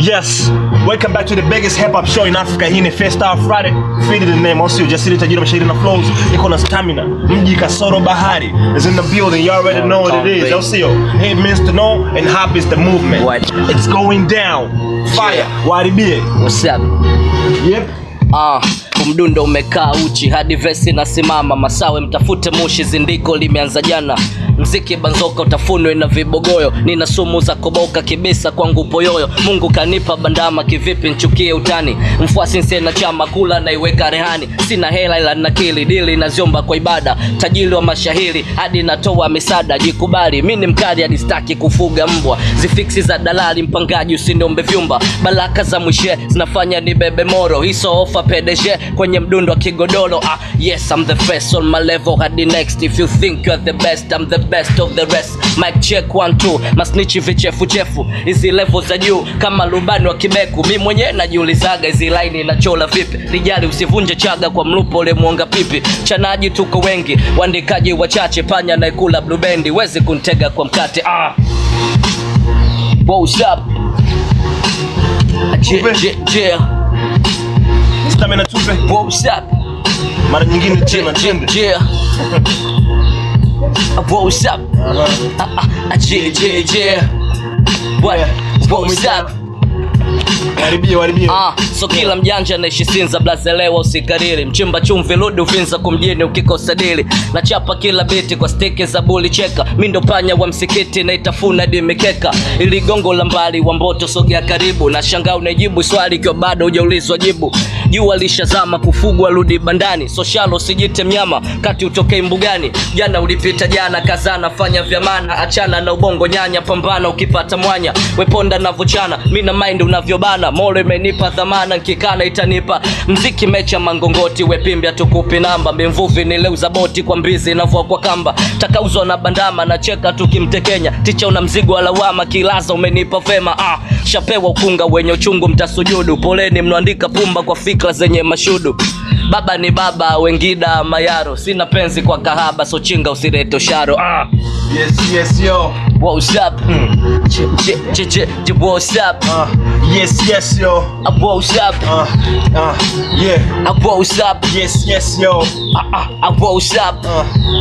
Yes, welcome back to the biggest hip hop show in Africa. Hii ni First Star Friday. Feed the name. Also, jasiri tajiri mashairi na flows. Iko na stamina. Mji kasoro bahari is in the building. You already know what it is. Also, hate means to know and hop is the movement. What? It's going down. Fire. Waribie. What's up? Yep. Ah, umdundo umekaa uchi hadi vesi nasimama masawe mtafute mushi zindiko limeanza jana mziki banzoka utafunwe na vibogoyo nina sumu za koboka kibisa kwangu poyoyo mungu kanipa bandama kivipi nchukie utani mfuasi nsie na chama kula naiweka rehani sina hela ila nakili dili naziomba kwa ibada tajiri wa mashahiri hadi natoa misada jikubali mi ni mkali hadi staki kufuga mbwa zifiksi za dalali mpangaji usiniombe vyumba baraka za mwishe zinafanya ni bebe moro hiso ofa pdg kwenye mdundo wa kigodoro ah, yes I'm the first on my level hadi next if you think you're the best I'm the best of the rest mic check one two masnichi vichefuchefu hizi level za juu kama rubani wa kibeku mi mwenyewe najiulizaga hizi laini nachola vipi rijali usivunje chaga kwa mlupo ule mwonga pipi chanaji tuko wengi waandikaji wachache panya naekula blubendi wezi kuntega kwa mkate ah. What's up? Je, je, je. Stamina tupe. What's up? Mara nyingine tena Je, twende. je. What's up? Ah, ah, Je, je, je. What? What's up? Waribie, waribie. Ah, so kila mjanja naishi sinza blazelewa usikariri mchimba chumvi rudi uvinza kumjini ukikosa dili nachapa kila biti kwa stiki za buli cheka mi ndo panya wa msikiti naitafuna dimikeka ili gongo la mbali wa mboto sogea karibu na shangaa unajibu swali ikiwa bado hujaulizwa jibu jua lishazama kufugwa rudi bandani soshalo sijite mnyama kati utokei mbugani jana ulipita jana kazana fanya vyamana achana na ubongo nyanya pambana ukipata mwanya weponda navochana mi na mind unavyobana molo imenipa dhamana nkikana itanipa mziki mecha mangongoti wepimbya tukupi namba mimvuvi nileuza boti kwa mbizi inavua kwa kamba takauzwa na bandama nacheka tukimtekenya ticha una mzigo wa lawama kilaza umenipa vema ah, shapewa ukunga wenye uchungu mtasujudu poleni mnaandika pumba kwa fikra zenye mashudu baba ni baba wengida mayaro sina penzi kwa kahaba so chinga usirete usharo ah. Yes, yes, yo. What's up? Ch- ch- ch- ch- ch- What's up? Uh, yes, yes, yo. Uh, What's up? Uh, uh, yeah. Uh, What's up? Yes, yes, yo. Uh, uh, uh, What's up? Uh,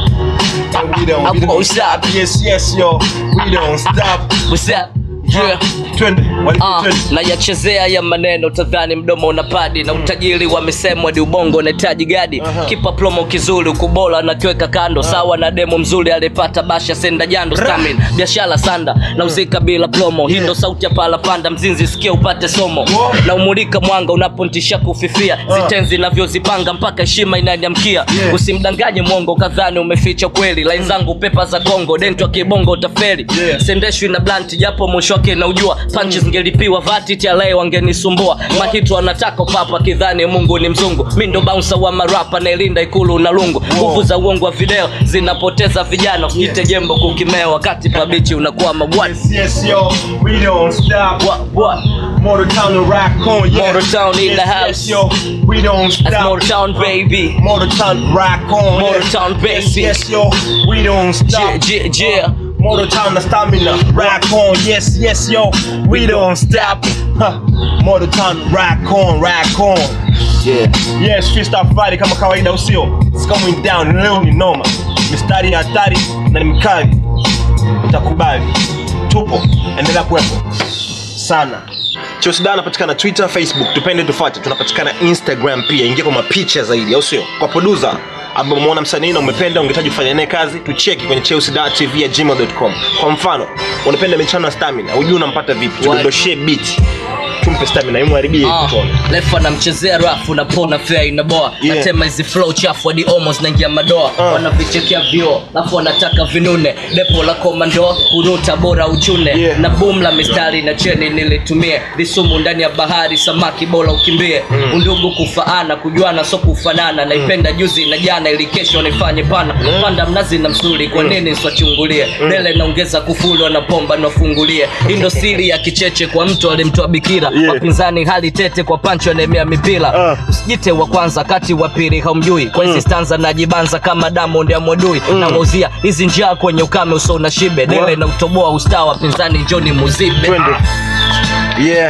and we don't, we I don't won't stop. Yes, yes, yo. We don't stop. What's up? Yeah. Twende. Waribie, Ah, twende. nayachezea ya maneno tadhani mdomo una padi na utajiri wamesemwa di ubongo unahitaji gadi kipa plomo kizuri ukubola nakiweka kando sawa na demo mzuri alipata basha senda jando stamin biashara sanda na uzika bila plomo hii ndo sauti ya pala panda mzinzi sikia upate somo Wow. na umulika mwanga unapontisha kufifia zitenzi navyozipanga mpaka heshima inaniamkia Yeah. usimdanganye mwongo kadhani umeficha kweli lain zangu pepa za kongo dentwa kibongo utaferi Yeah. sendeshwi na blanti japo mwisho wake naujua panchi zingelipiwa vati tialae wangenisumbua makitu anataka papa kidhani mungu ni mzungu mi ndo bouncer wa marapa nailinda ikulu na lungu nguvu za uongo wa video zinapoteza vijana usijite jembo kukimea wakati pabichi unakuwa mabwani Yes, yes, yo. We don't stop. What, what? Motor Town and Rock on, yeah. Motor Town in yes, the house. Yes, yo. We don't stop. That's Motor Town, baby. Motor Town Rock on. Motor yeah. Town, baby. Yes, yes, yo. We don't stop. Yeah, yeah, yeah. Motor Town the stamina. Rock on. Yes, yes, yo. We don't stop. Huh. Motor Town Rock on, rock on. Yeah. Yes, Freestyle Friday kama kawaida usio. It's going down leo ni noma. Mistari ya hatari na ni mkali. Utakubali. Tupo. Endelea kuwepo. Sana. Chosda anapatikana Twitter, Facebook, tupende tufuate. Tunapatikana Instagram pia. Ingia kwa mapicha zaidi, au sio? Kwa producer ambaye umeona msanii na umependa ungehitaji kufanya naye kazi, tucheki kwenye chelsea.tv@gmail.com. Kwa mfano, unapenda michano ya stamina, hujui unampata vipi? Tudondoshie beat. Tumpe stamina, imharibie Ah, tuone. lefa namchezea rafu napona fea inaboa Yeah. natema hizi flow chafu hadi almost naingia madoa Ah. wanavichekea vio alafu wanataka vinune depo la komando kuruta bora uchune Yeah. na boom la mistari na cheni nilitumie visumu ndani ya bahari samaki bora ukimbie undugu kufaana kujuana so kufanana naipenda juzi na jana ili kesho nifanye pana panda mnazi na msuli kwa nini swachungulie dele naongeza kufuli wanapomba nafungulie hii ndo siri ya kicheche kwa mtu alimtoa bikira Yeah. wapinzani hali tete kwa pancho anemea mipira Ah. usijite wa kwanza kati wa pili haumjui kwa hizi stanza najibanza kama Diamond ya mwadui na mauzia hizi njia kwenye ukame uso na shibe dele na utoboa ustaa wapinzani njoni muzibe Twende. Yeah.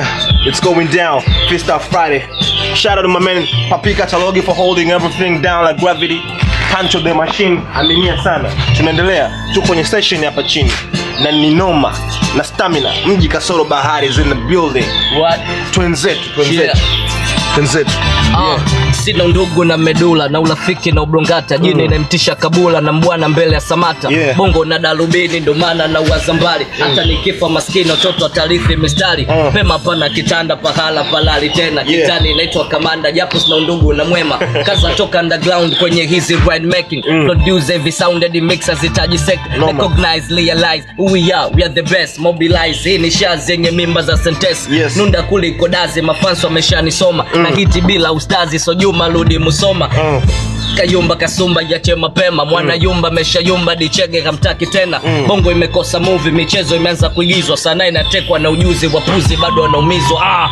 It's going down. Freestyle Friday. Shout out to my man Papi Katalogi for holding everything down like gravity. Pancho the machine. Aminia sana. Tunaendelea. Tuko kwenye session hapa chini. Na ni noma na stamina. Mji kasoro bahari is in the building. What? Twenzetu, twenzetu. Yeah. Twenzetu. Ah, sina ndugu na medula na urafiki na ubrongata jini inamtisha kabula na mbwana mbele ya samata Yeah. bongo na darubini ndo maana na uwaza mbali hata nikifa maskini watoto watarithi mistari Mm. pema pana kitanda pahala palali tena Yeah. kitani inaitwa kamanda japo sina undugu na mwema kaza toka underground kwenye hizi ride making produce every sounded mix azitaji sect Noma. recognize realize who we are we are the best mobilize hii ni shaa zenye mimba za sentence Yes. nunda kuliko dazi mafanso ameshanisoma na hiti bila ustazi so juma rudi musoma Mm. kayumba kasumba yache mapema mwana yumba ameshayumba dichege kamtaki tena bongo imekosa movie michezo imeanza kuigizwa sanaa inatekwa na ujuzi wapuzi bado wanaumizwa ah.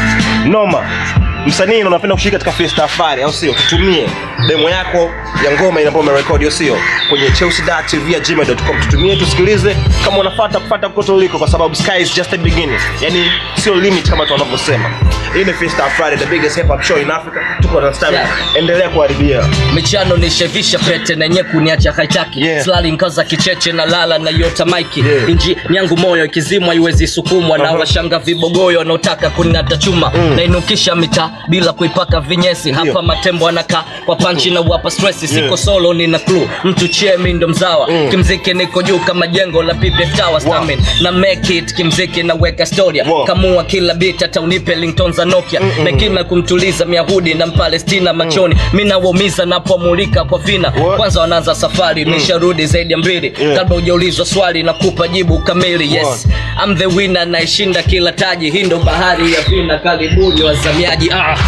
noma msanii na unapenda kushiriki katika freestyle Friday au sio tutumie demo yako ya ngoma inapo umerekodi au sio kwenye chelsea.tv@gmail.com tutumie tusikilize kama unafuata kufuata kote uliko kwa sababu sky is just the beginning yani sio limit kama tunavyosema hii ni freestyle Friday the biggest hip hop show in Africa tuko na stamina Yeah. endelea kuharibia michano nishevisha pete na nye kuniacha haitaki Yeah. slali nkaza kicheche na lala na yota maiki Yeah. inji nyangu moyo ikizimwa iwezi sukumwa na Uh-huh. washanga vibogoyo wanaotaka kuning'ata chuma nainukisha mitaa bila kuipaka vinyesi hapa Ndio. matembo anakaa kwa panchi na wapa stresi siko Yeah. solo nina clue mtu chemi ndo mzawa kimziki niko juu kama jengo la PPF Tower stamin na make it kimziki naweka storia Wow. kamua kila bit hata unipe ringtone za Nokia na kima kumtuliza myahudi na mpalestina machoni mi nawaumiza napomulika kwa vina What? kwanza wanaanza safari nisharudi zaidi ya mbili Yeah. kabla hujaulizwa swali na kupa jibu kamili yes I'm the winner naishinda kila taji hii ndo bahari ya vina karibuni wazamiaji ah.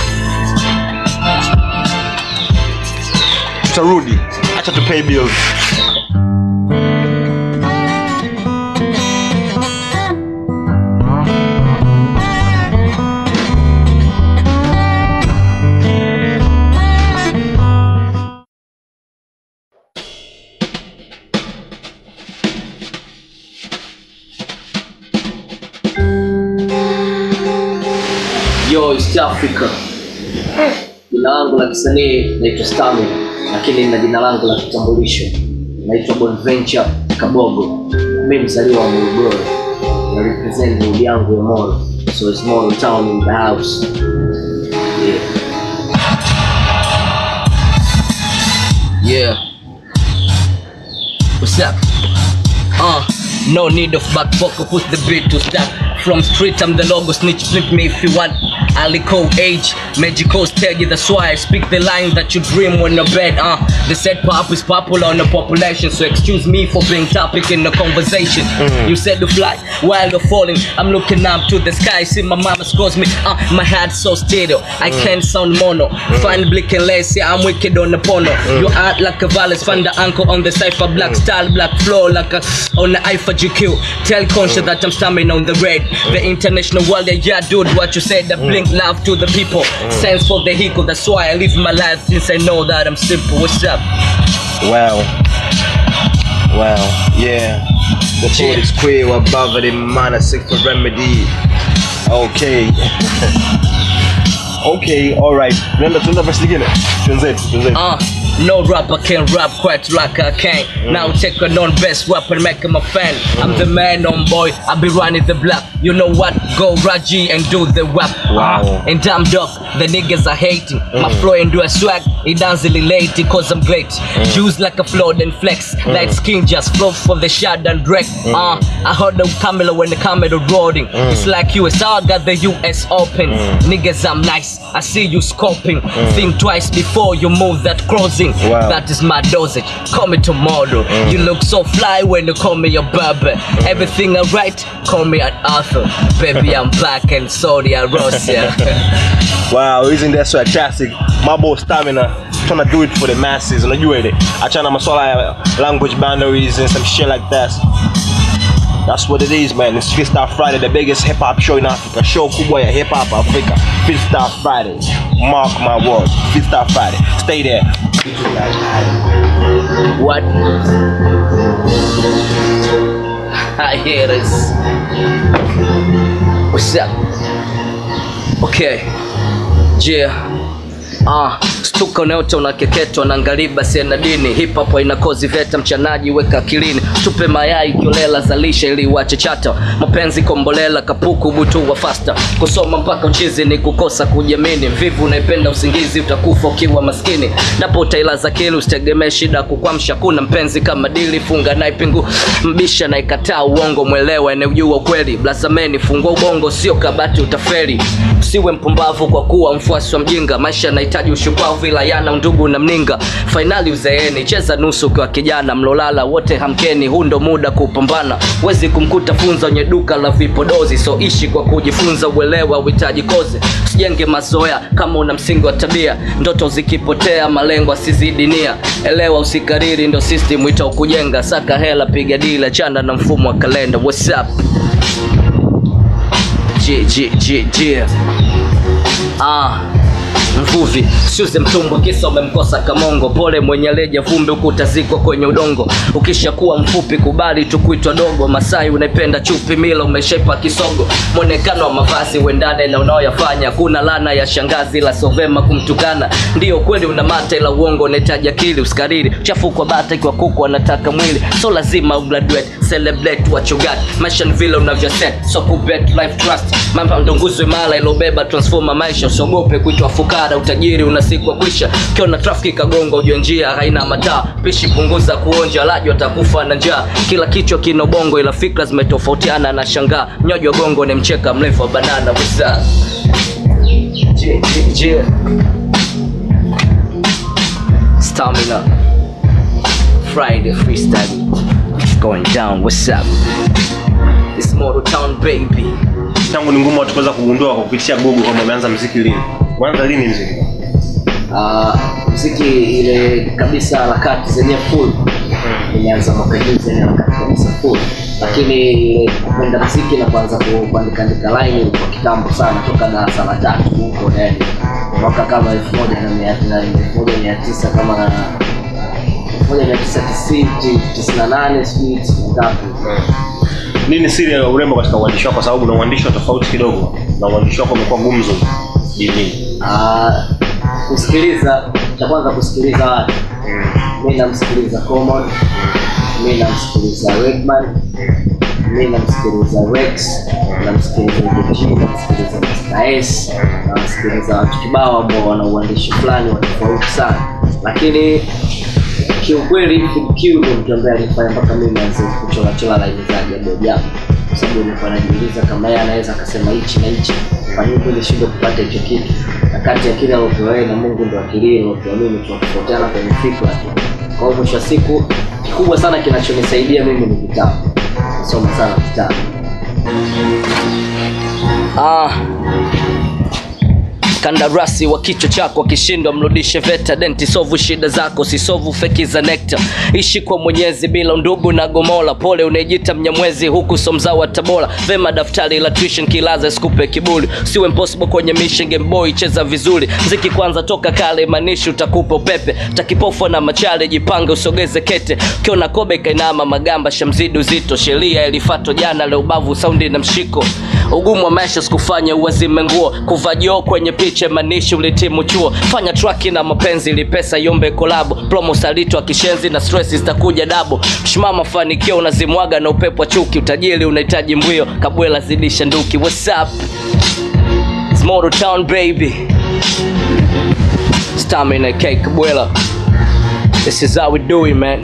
tutarudi acha tu pay bills Yo, East Africa. Jina langu la kisanii naitwa Stami, lakini na jina langu la kitambulisho naitwa Bonventure Kabogo. Mi mzaliwa wa Morogoro na represent hood yangu ya Moro, so it's Moro town in the house. Yeah. Yeah. What's up? Uh, no need of back pocket, put the beat to start. From street, I'm the logo, snitch, flip me if you want. Alico age, magical stage, that's why I speak the line that you dream when you're bed. Uh, the said pop is popular on the population, so excuse me for being topic in the conversation. You said to fly while you're falling, I'm looking up to the sky, see my mama scores me. Uh, my heart so stereo, I can't sound mono. Fine blick and lace, yeah, I'm wicked on the porno. You act like a violence, find the ankle on the cipher, black style, black flow, like a on the IFA GQ. Tell conscious that I'm stammering on the red. The international world, yeah, yeah, dude, what you said, I blink love to the people. Sense for the vehicle, that's why I live my life since I know that I'm simple. What's up? Wow. Wow. Yeah. The Yeah. code is queer above it in minor six for remedy. Okay. okay, alright. Tunaenda tunaenda verse nyingine. Twenzetu, twenzetu. Uh, no rapper can rap quite like I can. Now take a non best rapper, make him a fan. I'm the man on boy, I be running the block. You know what? Go Raji and do the rap. Wow. Uh, and damn dog, the niggas are hating. My flow and do a swag, it doesn't relate cause I'm great. Juice like a float and flex. Light skin just flow for the shot and wreck. Uh, I heard the camera when the camera rolling. It's like USA got the US open. Niggas, I'm nice. I see you scoping. Think twice before you move that crossing. Wow. That is my dosage. Call me tomorrow. You look so fly when you call me your barber. Everything I write, call me an author. Baby, I'm black and sorry, I rose yeah. Wow, isn't that so fantastic? Mambo stamina. Trying to do it for the masses. Unajua ile. Achana maswala ya language boundaries and some shit like that. That's what it is, man. It's Freestyle Friday, the biggest hip hop show in Africa. Show kubwa ya hip hop Africa. Freestyle Friday. Mark my words. Freestyle Friday. Stay there. What? I hear this. What's up? Okay. Yeah. Ah, stuka unaota unakeketwa na ngariba siena dini hip hop haina kozi veta mchanaji weka akilini tupe mayai kiolela zalisha ili uache chata mapenzi kombolela kapuku butu wa fasta kusoma mpaka uchizi ni kukosa kujiamini vivu unaipenda usingizi utakufa ukiwa maskini napo utailaza kili usitegemee shida kukwamsha kuna mpenzi kama dili funga naye pingu mbisha na ikataa uongo mwelewa enejua ukweli blasameni fungua ubongo sio kabati utaferi usiwe mpumbavu kwa kuwa mfuasi wa mjinga maisha yanahitaji ushupavu ila yana undugu na mninga fainali uzeeni cheza nusu ukiwa kijana mlolala wote hamkeni huu ndo muda kupambana wezi kumkuta funza wenye duka la vipodozi so ishi kwa kujifunza uelewa uhitaji kozi usijenge mazoea kama una msingi wa tabia ndoto zikipotea malengo asizidi nia elewa usikariri ndo system itakujenga saka hela piga dila chana na mfumo wa kalenda what's up J, J, J, J. Ah, mvuvi siuze mtumbwa kisa umemkosa kamongo pole mwenye leja vumbi huku utazikwa kwenye udongo ukishakuwa mfupi kubali tu kuitwa dogo masai unaipenda chupi mila umeshepa kisogo mwonekano wa mavazi uendane na unaoyafanya kuna lana ya shangazi la sovema kumtukana ndiyo kweli una mata ila uongo unahitaji akili usikariri chafu kwa bata ikiwa kuku anataka mwili so lazima ugraduate celebrate what you got maisha ni vile unavyoset so kubet life trust mambo ndo nguzo imara ilobeba transforma maisha usiogope kuitwa fukara utajiri una siku ya kwisha ukiona trafiki kagonga ujue njia haina mataa pishi punguza kuonja laji watakufa na njaa kila kichwa kina ubongo ila fikra zimetofautiana na shangaa mnyoji wa gongo ni mcheka mrefu wa banana wisa Je, je, je. stamina friday freestyle going down what's up this motor town baby tangu ni ngumu watu kuweza kugundua kwa kupitia google kwamba umeanza mziki lini umeanza lini mziki uh, mziki ile kabisa harakati zenye full imeanza mwaka juzi yani harakati kabisa full lakini ile kupenda mziki na kuanza ku- kuandika andika line ilikuwa kitambo sana toka darasa la tatu huko yani mwaka kama elfu moja na mia na elfu moja mia tisa kama na elfu moja mia tisa tisini tisini na nane sijui tisini na ngapi nini siri ya urembo katika uandishi wako kwa sababu na uandishi wa tofauti kidogo na uandishi wako umekuwa gumzo jijini Ah, kusikiliza cha kwanza kusikiliza watu mi namsikiliza common mi namsikiliza redman mi namsikiliza rex namsikiliza Dj, namsikiliza Mr. S namsikiliza watu kibao ambao wana uandishi fulani wa tofauti sana lakini kiukweli Kid Q ndo mtu ambaye alifanya mpaka mimi nianze kuchorachora laini za ajabu ajabu kwa sababu nilikuwa najiuliza kama yeye anaweza akasema hichi na hichi kwa nini kweli shindwe kupata hicho kitu na kati ya kile alopewa yeye na mungu ndo akilii alopewa mimi tunatofautiana kwenye fikra tu kwa hiyo mwisho wa siku kikubwa sana kinachonisaidia mimi ni vitabu nasoma sana vitabu ah kandarasi wa kichwa chako akishindwa mrudishe veta denti sovu shida zako sisovu feki za nekta ishi kwa mwenyezi bila undugu na gomola pole unaejita mnyamwezi huku somza wa tabora vema daftari la tuition kilaza skupe kibuli siwe impossible kwenye mission game boy cheza vizuri mziki kwanza toka kale manishi utakupa upepe takipofwa na machale jipange usogeze kete ukiona kobe kainama magamba shamzidi uzito sheria ilifatwa jana leo ubavu saundi na mshiko ugumu wa maisha sikufanya uwazime nguo kuvajio kwenye picha manishi ulitimu chuo fanya traki na mapenzi ili pesa iombe kolabo promo salito wa kishenzi na stress zitakuja dabo mshumaa mafanikio unazimwaga na upepo wa chuki utajiri unahitaji mbwio kabwela zidisha nduki what's up It's Motor Town baby Stamina K Kabwela This is how we do it man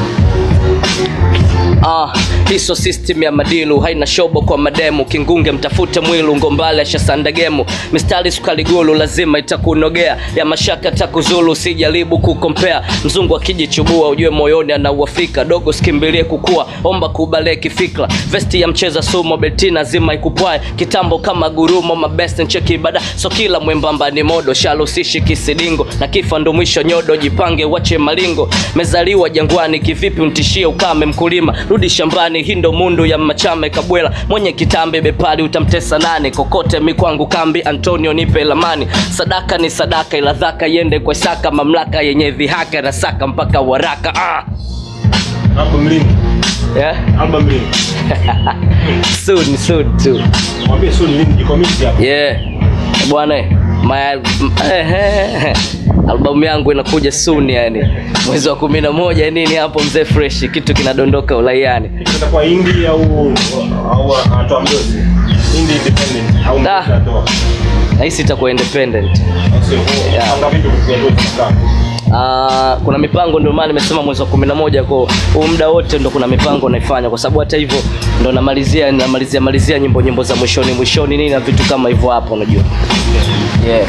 Ah, hiso system ya madilu haina shobo kwa mademu kingunge mtafute mwilu ngombale shasandagemu mistari sukaligulu lazima itakunogea ya mashaka takuzulu sijaribu kukompea mzungu akijichubua ujue moyoni anauafika dogo sikimbilie kukua omba kubale kifikra vesti ya mcheza sumo betina zima ikupwae kitambo kama gurumo mabest ncheki ibada so kila mwembamba ni modo shalo sishi kisidingo na kifa ndo mwisho nyodo jipange wache malingo mezaliwa jangwani kivipi mtishie ukame mkulima rudi shambani hii ndo mundu ya machame kabwela mwenye kitambi bepali utamtesa nane kokote mikwangu kambi antonio nipe lamani sadaka ni sadaka ila dhaka iende kwa saka mamlaka yenye dhihaka na saka mpaka waraka ah. album lini yeah? album lini soon soon too mwambie soon lini jikomiti hapo yeah bwana eh, my m- eh, eh, albamu yangu inakuja soon yani mwezi wa kumi na moja nini hapo mzee fresh kitu kinadondoka ulaiani itakuwa indie au au anatoa mdozi indie independent au Da. mdozi anatoa nahisi itakuwa independent Au sio? Yeah. Panga vitu kufikia ndio tunakaa. Uh, kuna mipango ndio maana nimesema mwezi wa kumi na moja ko huu muda wote ndo kuna mipango naifanya kwa sababu hata hivyo ndo namalizia namalizia malizia nyimbo nyimbo za mwishoni mwishoni nini na vitu kama hivyo hapo unajua yeah.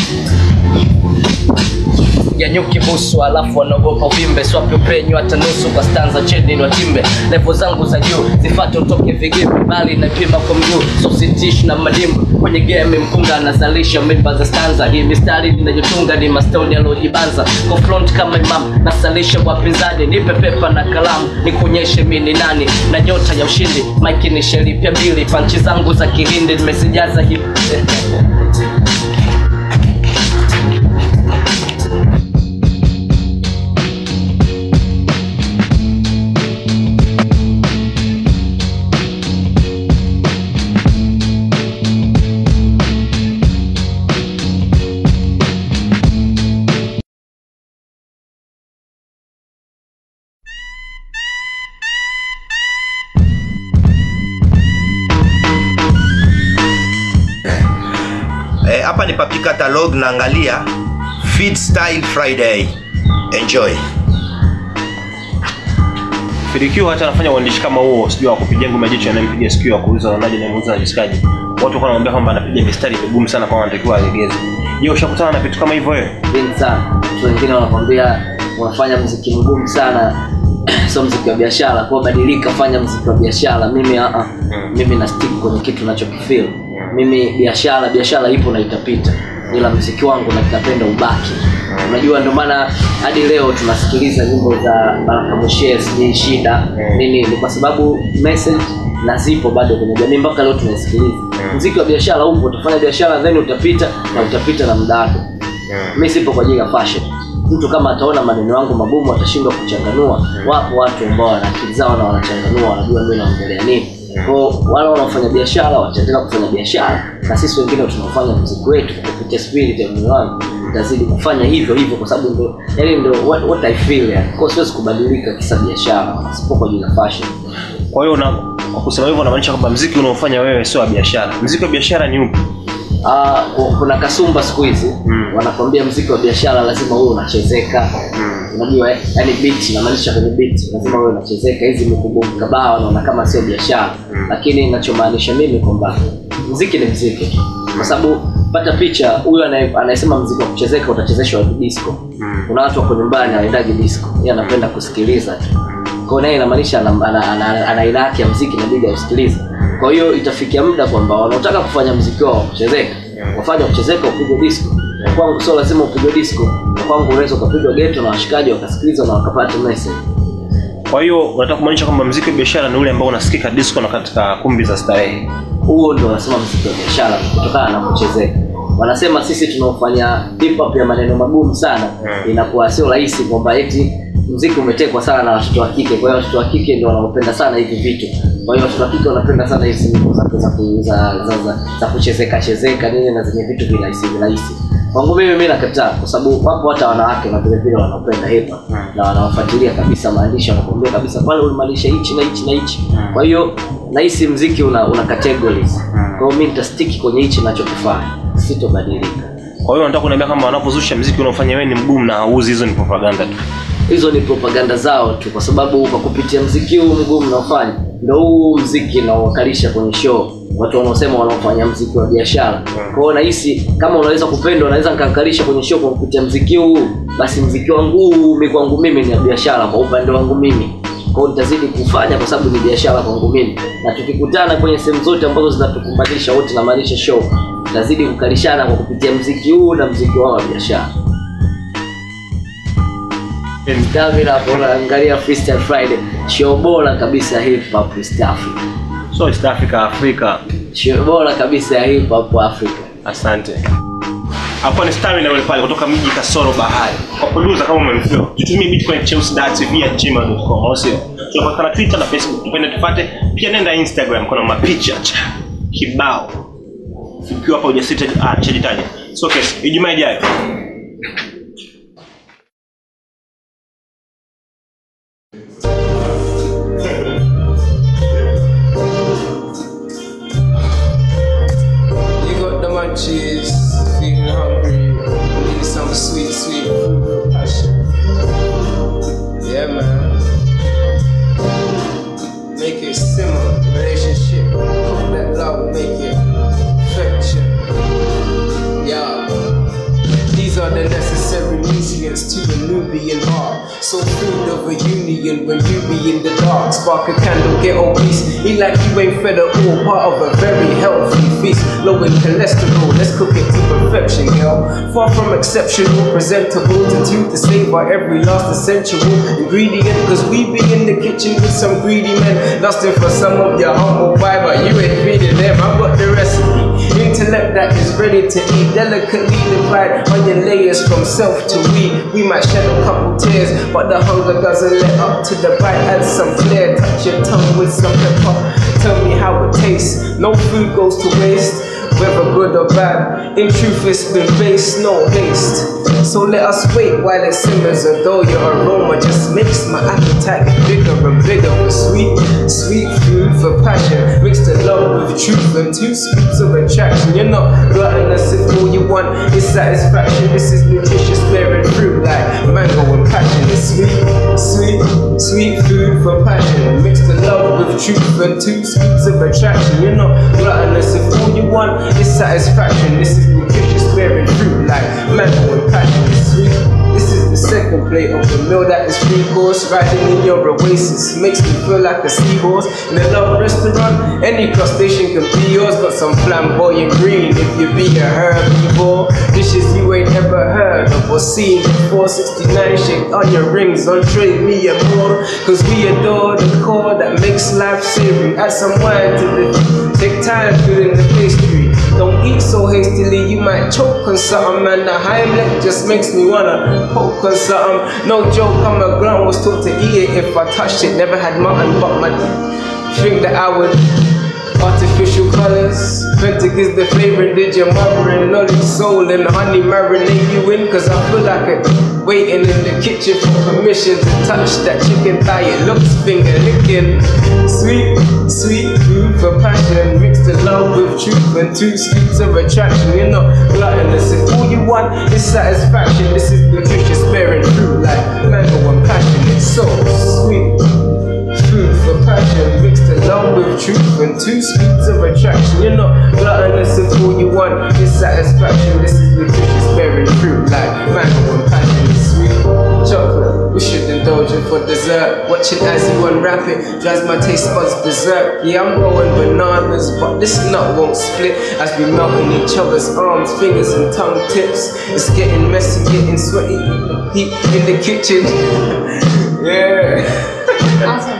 ya nyuki busu alafu wanaogopa uvimbe swapi upenyu hata nusu kwa stanza cheni ni watimbe levo zangu za juu zifate utoke vigimbi bali napima kwa mguu so sitish na madimbu kwenye game mkunga anazalisha mimba za stanza hii mistari ninayotunga ni mastoni aliojibanza kwa front kama imam nasalisha wapinzani nipe pepa na kalamu nikuonyeshe mi ni nani na nyota ya ushindi maiki ni sheripya mbili panchi zangu za kihindi nimezijaza hip Eh, hapa ni papi catalog naangalia Fit Style Friday. Enjoy. Fidikiwa hata anafanya uandishi kama huo, sijui wa kupigia ngoma jicho anayempiga sikio wa kuuza wanaje na muuza anajisikaje. Watu walikuwa wanamwambia kwamba anapiga mistari migumu sana kwa anatakiwa alegeze. Je, ushakutana na vitu kama hivyo wewe? vingi sana watu wengine wanakwambia unafanya mziki mgumu sana sio mziki wa biashara kwa badilika fanya mziki wa biashara mimi uh -uh. mimi na stick kwenye kitu nachokifeel mimi biashara biashara ipo na itapita ila mziki wangu na napenda ubaki unajua ndio maana hadi leo tunasikiliza nyimbo za baraka moshe sijui shida nini ni kwa sababu message na zipo bado kwenye jamii mpaka leo tunaisikiliza mziki wa biashara upo utafanya biashara then utapita na utapita na muda wako mi sipo kwa ajili ya fashion mtu kama ataona maneno yangu magumu atashindwa kuchanganua wapo watu ambao wana akili zao na wanachanganua wanajua mi naongelea nini kwao wale wanaofanya biashara wataendelea kufanya biashara na sisi wengine tunaofanya mziki wetu kupitia spirit ya moyo wangu tutazidi kufanya hivyo hivyo kwa sababu ndo yani ndo what, what I feel yani kwa siwezi kubadilika kisa biashara sipo kwa ajili ya fashion Kwa hiyo na kwa kusema hivyo unamaanisha kwamba mziki unaofanya wewe sio wa biashara. Mziki wa biashara ni upi? Ah, ku- kuna kasumba siku hizi Mm. wanakwambia mziki wa biashara lazima uwe unachezeka unajua eh? yani beat namaanisha kwenye beat lazima uwe unachezeka hizi mikubukabaa wanaona kama sio biashara lakini nachomaanisha mimi kwamba mziki ni mziki kwa sababu pata picha huyu anaye- anayesema mziki wa kuchezeka utachezeshwa watu disco kuna watu wako nyumbani hawaendaji disco yeye anapenda kusikiliza tu kwa naye inamaanisha ana, ana, ana, ana, ana aina yake ya mziki inabidi ausikilize kwa hiyo itafikia muda kwamba wanaotaka kufanya mziki wao wa kuchezeka wafanya kuchezeka upigwe disco Na kwangu sio lazima upigwe disco Na kwangu unaweza ukapigwa geto na washikaji wakasikiliza na wakapata message Kwa hiyo unataka kumaanisha kwamba mziki wa biashara ni ule ambao unasikika disco na katika kumbi za starehe. huo ndo wanasema mziki wa biashara kutokana na kuchezeka wanasema sisi tunaofanya hip hop ya maneno magumu sana Mm. inakuwa sio rahisi kwamba eti mziki umetekwa sana na watoto wa kike kwa hiyo watoto wa kike ndio wanaopenda sana hivi vitu kwa hiyo watoto wa kike wanapenda sana hizi nyimbo za, za, ku- za, za, za, za kuchezeka chezeka nini na zenye vitu virahisi virahisi kwangu mimi mi nakataa kwa sababu wapo hata wanawake na vile vile wanaopenda hip hop Mm. na wanaofuatilia kabisa maandishi wanakuambia kabisa pale ulimaanisha hichi na hichi na hichi Mm. kwa hiyo nahisi mziki una, una categories Mm. kwa hiyo mi nitastiki kwenye hichi nachokifanya sitobadilika Kwa hiyo unataka kuniambia kama wanapozusha mziki unaofanya wewe ni mgumu na hauzi, hizo ni propaganda tu. hizo ni propaganda zao tu kwa sababu kwa kupitia mziki huu mgumu naofanya ndo huu mziki naowakalisha kwenye show watu wanaosema wanaofanya mziki wa biashara kwa hiyo nahisi kama unaweza kupenda unaweza nikakalisha kwenye show kwa kupitia mziki huu basi mziki wangu huu mi kwangu mimi ni ya biashara kwa upande wangu mimi kwao nitazidi kufanya kwa sababu ni biashara kwangu mimi na tukikutana kwenye sehemu zote ambazo zinatukumbanisha wote namaanisha show tutazidi kukalishana kwa kupitia mziki huu na mziki wao wa biashara Davila hapo unaangalia Freestyle Friday, show bora kabisa ya hip hop East Africa, So East Africa, Afrika. show bora kabisa ya hip hop Africa. Asante. Hapo ni Stamina yule pale kutoka mji kasoro bahari. Kwa producer kama umemfeel. Tutumie Bitcoin Chelsea Dats via gmail.com au sio? Tunapatikana Twitter na Facebook. Tupende tupate. Pia nenda Instagram kuna mapicha cha kibao. ukiwa hapa hujasita ah nishajitaja so kesho ijumaa ijayo You got the munchies, feeling hungry, need some sweet, sweet food with passion. Yeah, man. Make it simmer, relationship. Let love make it perfection. Yeah. These are the necessary nutrients to a Nubian heart. So food of a union when you be in the dark. Spark a candle, get obese. Eat like you ain't fed at all. Part of a very healthy feast. Low in cholesterol, let's cook it to perfection, girl. Far from exceptional, presentable to tooth to savor every last essential ingredient. Cause we be in the kitchen with some greedy men. Lusting for some of your humble pie, but you ain't feeding them. I got the recipe. Intellect that is ready to eat, delicately divide onion layers from self to we. We might shed a couple tears, but the hunger doesn't let up to the bite. Add some flair, touch your tongue with some pepper. Tell me how it tastes. No food goes to waste, whether good or bad. In truth, it's been based, no haste. So let us wait while it simmers, although your aroma just makes my appetite get bigger and bigger. For sweet, sweet food for passion, mixed in love with truth and two scoops of attraction. You're not gluttonous if all you want is satisfaction. This is nutritious, bearing fruit like mango and passion. It's sweet, sweet, sweet food for passion, mixed in love with truth and two scoops of attraction. You're not gluttonous if all you want is satisfaction. This is nutritious, bearing fruit like mango and passion. It's sweet. This is the second plate of the meal that is free course. Riding in your oasis makes me feel like a seahorse in a love restaurant. Any crustacean can be yours. Got some flamboyant green if you be a herbivore. Dishes you ain't ever heard of or seen before. 69 shake on your rings on trade me and more. Cause we adore the core that makes life savory. Add some wine to the take time filling the pastry. Don't eat so hastily, you might choke on something. And the Heimlich just makes me wanna poke on something. No joke, I'm a ground was taught to eat it if I touched it. Never had mutton, but my think that I would. Artificial colors, Fentic is the favorite. Did your mother and knowledge soul and honey marinate you in? Cause I feel like it. Waiting in the kitchen for permission to touch that chicken thigh. It looks finger licking. Sweet, sweet food for passion. Mixed in love with truth and two scoops of attraction. You're not gluttonous. If all you want is satisfaction, this is nutritious bearing fruit like mango and passion. It's so sweet food for passion mixed along with truth and two scoops of attraction. You're not gluttonous if all you want is satisfaction. This is nutritious bearing fruit like mango and passion. It's sweet chocolate. We should indulge it for dessert. Watch it as you unwrap it drives my taste buds berserk. Yeah, I'm going bananas, but this nut won't split as we melt in each other's arms, fingers, and tongue tips. It's getting messy, getting sweaty. Heat in the kitchen. yeah.